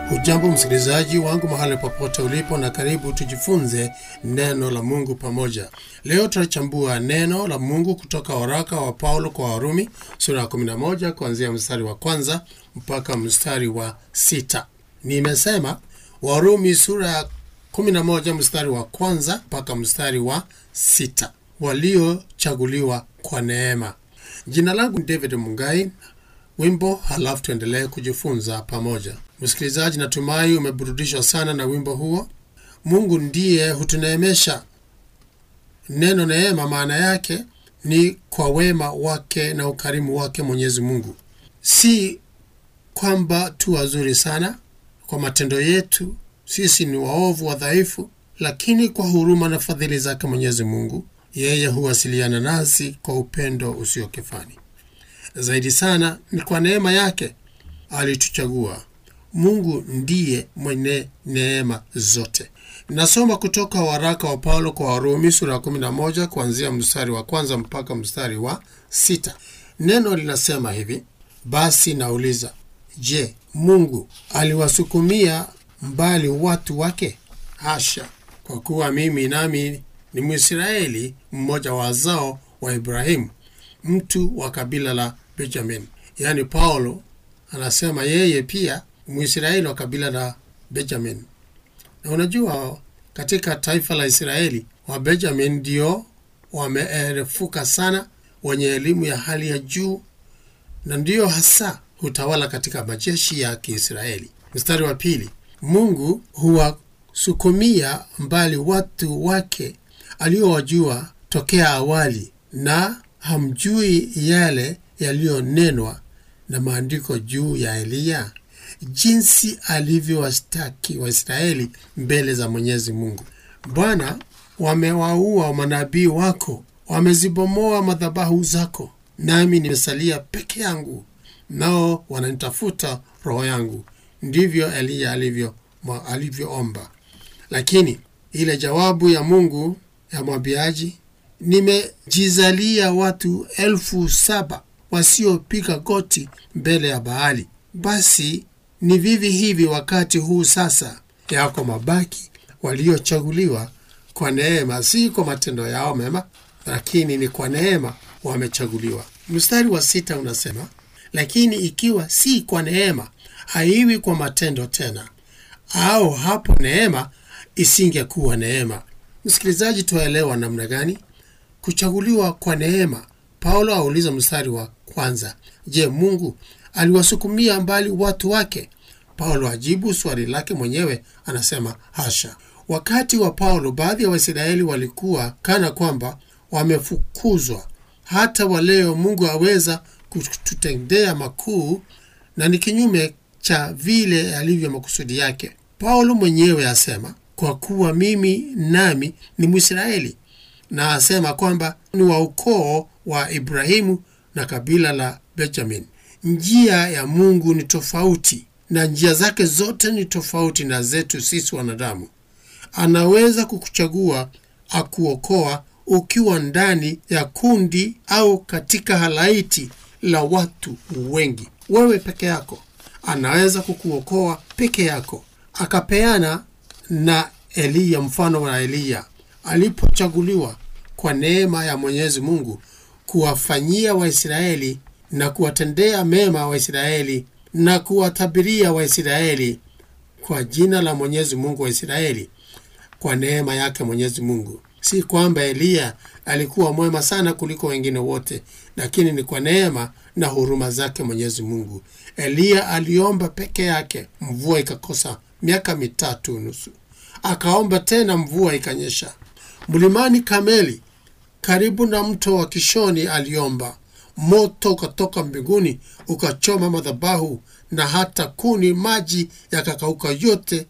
Ujambo msikilizaji wangu mahali popote ulipo, na karibu tujifunze neno la Mungu pamoja. Leo tutachambua neno la Mungu kutoka waraka wa Paulo kwa Warumi sura ya 11 kuanzia mstari wa kwanza mpaka mstari wa sita. Nimesema Warumi sura ya 11 mstari wa kwanza mpaka mstari wa sita, waliochaguliwa kwa neema. Jina langu ni David Mungai. Wimbo halafu tuendelee kujifunza pamoja. Msikilizaji, natumai umeburudishwa sana na wimbo huo. Mungu ndiye hutuneemesha. Neno neema maana yake ni kwa wema wake na ukarimu wake Mwenyezi Mungu, si kwamba tu wazuri sana kwa matendo yetu, sisi ni waovu wadhaifu, lakini kwa huruma na fadhili zake Mwenyezi Mungu, yeye huwasiliana nasi kwa upendo usio kifani. Zaidi sana ni kwa neema yake alituchagua. Mungu ndiye mwenye neema zote. Nasoma kutoka waraka wa Paulo kwa Warumi sura ya 11 kuanzia mstari wa kwanza mpaka mstari wa sita. Neno linasema hivi: basi nauliza, je, Mungu aliwasukumia mbali watu wake? Hasha! Kwa kuwa mimi nami ni Mwisraeli, mmoja wa wazao wa Ibrahimu, mtu wa kabila la Benjamin. Yaani Paulo anasema yeye pia Mwisraeli wa kabila la Benjamin. Na unajua katika taifa la Israeli wa Benjamin ndio wameerefuka sana, wenye elimu ya hali ya juu, na ndiyo hasa hutawala katika majeshi ya Kiisraeli. Mstari wa pili, Mungu huwasukumia mbali watu wake aliowajua tokea awali, na hamjui yale yaliyonenwa na maandiko juu ya Eliya, jinsi alivyowashtaki Waisraeli mbele za Mwenyezi Mungu. Bwana, wamewaua manabii wako, wamezibomoa madhabahu zako, nami nimesalia peke yangu, nao wananitafuta roho yangu. Ndivyo Eliya alivyo alivyoomba. Lakini ile jawabu ya Mungu ya mwambiaji, nimejizalia watu elfu saba wasiopiga goti mbele ya Baali. Basi ni vivi hivi wakati huu sasa, yako mabaki waliochaguliwa kwa neema, si kwa matendo yao mema, lakini ni kwa neema wamechaguliwa. Mstari wa sita unasema, lakini ikiwa si kwa neema, haiwi kwa matendo tena, au hapo neema isingekuwa neema. Msikilizaji, tuwaelewa namna gani kuchaguliwa kwa neema? Paulo auliza mstari wa kwanza, je, Mungu aliwasukumia mbali watu wake? Paulo ajibu swali lake mwenyewe, anasema hasha. Wakati wa Paulo, baadhi ya Waisraeli walikuwa kana kwamba wamefukuzwa. Hata waleo Mungu aweza kututendea makuu, na ni kinyume cha vile alivyo makusudi yake. Paulo mwenyewe asema, kwa kuwa mimi nami ni Mwisraeli, na asema kwamba ni wa ukoo wa Ibrahimu na kabila la Benjamin. Njia ya Mungu ni tofauti na njia zake zote ni tofauti na zetu sisi wanadamu. Anaweza kukuchagua akuokoa ukiwa ndani ya kundi au katika halaiti la watu wengi, wewe peke yako. Anaweza kukuokoa peke yako. Akapeana na Eliya mfano wa Eliya alipochaguliwa kwa neema ya Mwenyezi Mungu kuwafanyia Waisraeli na kuwatendea mema Waisraeli na kuwatabiria Waisraeli kwa jina la Mwenyezi Mungu wa Israeli, kwa neema yake Mwenyezi Mungu. Si kwamba Eliya alikuwa mwema sana kuliko wengine wote, lakini ni kwa neema na huruma zake Mwenyezi Mungu. Eliya aliomba peke yake, mvua ikakosa miaka mitatu nusu. Akaomba tena, mvua ikanyesha. Mlimani Kameli karibu na mto wa Kishoni aliomba, moto ukatoka mbinguni ukachoma madhabahu na hata kuni, maji yakakauka yote,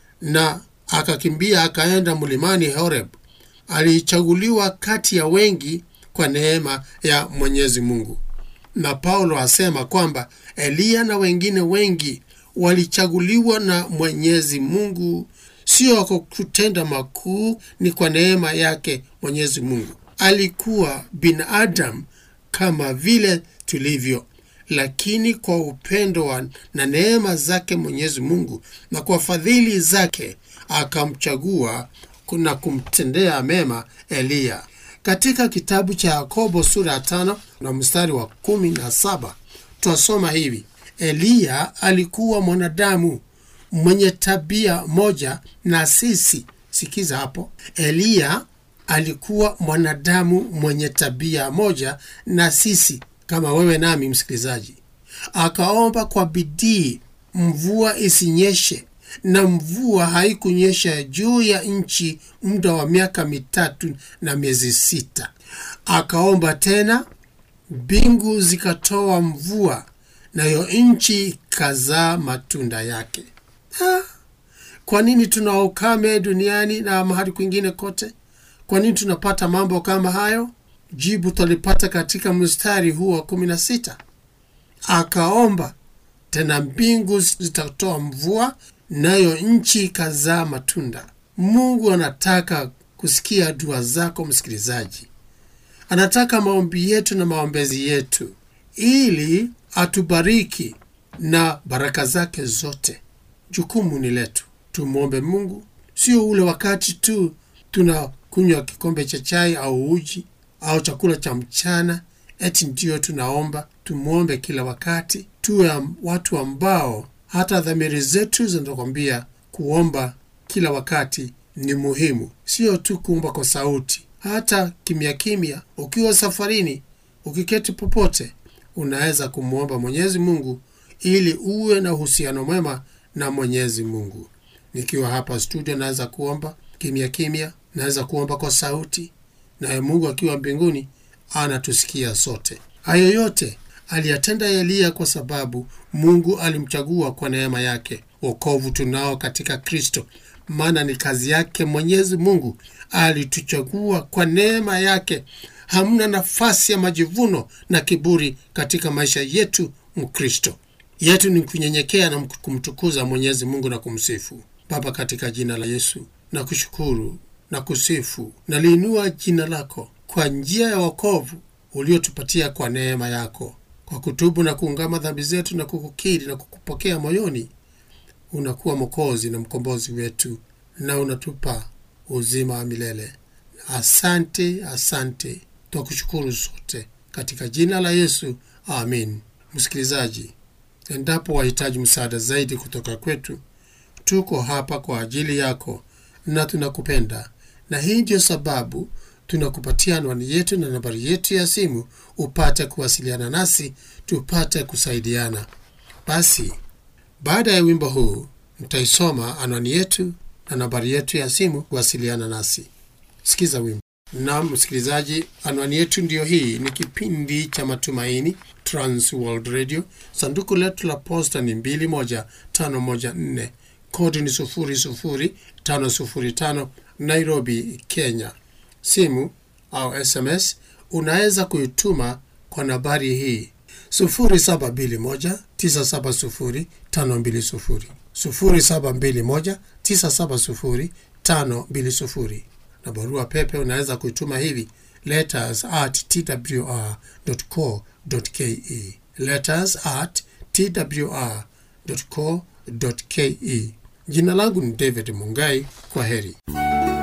na akakimbia akaenda mlimani Horeb. Alichaguliwa kati ya wengi kwa neema ya Mwenyezi Mungu. Na Paulo asema kwamba Eliya na wengine wengi walichaguliwa na Mwenyezi Mungu, sio kwa kutenda makuu, ni kwa neema yake Mwenyezi Mungu. Alikuwa binadamu kama vile tulivyo, lakini kwa upendo wa na neema zake Mwenyezi Mungu na kwa fadhili zake akamchagua na kumtendea mema Eliya. Katika kitabu cha Yakobo sura ya tano na mstari wa kumi na saba twasoma hivi: Eliya alikuwa mwanadamu mwenye tabia moja na sisi. Sikiza hapo, Eliya alikuwa mwanadamu mwenye tabia moja na sisi, kama wewe nami, msikilizaji. Akaomba kwa bidii mvua isinyeshe, na mvua haikunyesha juu ya nchi muda wa miaka mitatu na miezi sita. Akaomba tena, mbingu zikatoa mvua, nayo nchi ikazaa matunda yake. Ha, kwa nini tuna ukame duniani na mahali kwingine kote? Kwa nini tunapata mambo kama hayo? Jibu tulipata katika mstari huu wa kumi na sita. Akaomba tena, mbingu zitatoa mvua, nayo nchi ikazaa matunda. Mungu anataka kusikia dua zako msikilizaji, anataka maombi yetu na maombezi yetu, ili atubariki na baraka zake zote. Jukumu ni letu, tumwombe Mungu, sio ule wakati tu tunakunywa kikombe cha chai au uji au chakula cha mchana eti ndio tunaomba. Tumwombe kila wakati, tuwe watu ambao hata dhamiri zetu zinatukwambia kuomba kila wakati ni muhimu, sio tu kuomba kwa sauti, hata kimya kimya. Ukiwa safarini, ukiketi popote, unaweza kumwomba Mwenyezi Mungu ili uwe na uhusiano mwema na Mwenyezi Mungu. Nikiwa hapa studio, naweza kuomba kimya kimya, naweza kuomba kwa sauti, naye Mungu akiwa mbinguni anatusikia sote. Hayo yote aliyatenda Eliya kwa sababu Mungu alimchagua kwa neema yake. Wokovu tunao katika Kristo, maana ni kazi yake Mwenyezi Mungu. Alituchagua kwa neema yake. Hamna nafasi ya majivuno na kiburi katika maisha yetu. Mkristo yetu ni kunyenyekea na kumtukuza Mwenyezi Mungu na kumsifu. Baba, katika jina la Yesu na kushukuru na kusifu na liinua jina lako kwa njia ya wokovu uliotupatia kwa neema yako, kwa kutubu na kuungama dhambi zetu na kukukiri na kukupokea moyoni, unakuwa Mwokozi na mkombozi wetu na unatupa uzima wa milele. Asante, asante, twakushukuru sote katika jina la Yesu, amin. Msikilizaji, endapo wahitaji msaada zaidi kutoka kwetu, tuko hapa kwa ajili yako na tunakupenda, na hii ndiyo sababu tunakupatia anwani yetu na nambari yetu ya simu upate kuwasiliana nasi, tupate kusaidiana. Basi baada ya wimbo huu mtaisoma anwani yetu na nambari yetu ya simu kuwasiliana nasi. Sikiza wimbo. Naam msikilizaji, anwani yetu ndiyo hii. Ni kipindi cha Matumaini, Trans World Radio. Sanduku letu la posta ni 21514 kodi ni 00505 Nairobi, Kenya. Simu au SMS unaweza kuituma kwa nambari hii 0721970520 0721970520 na barua pepe unaweza kuituma hivi letters at twr.co.ke letters at twr.co.ke. Jina langu ni David Mungai. Kwa heri.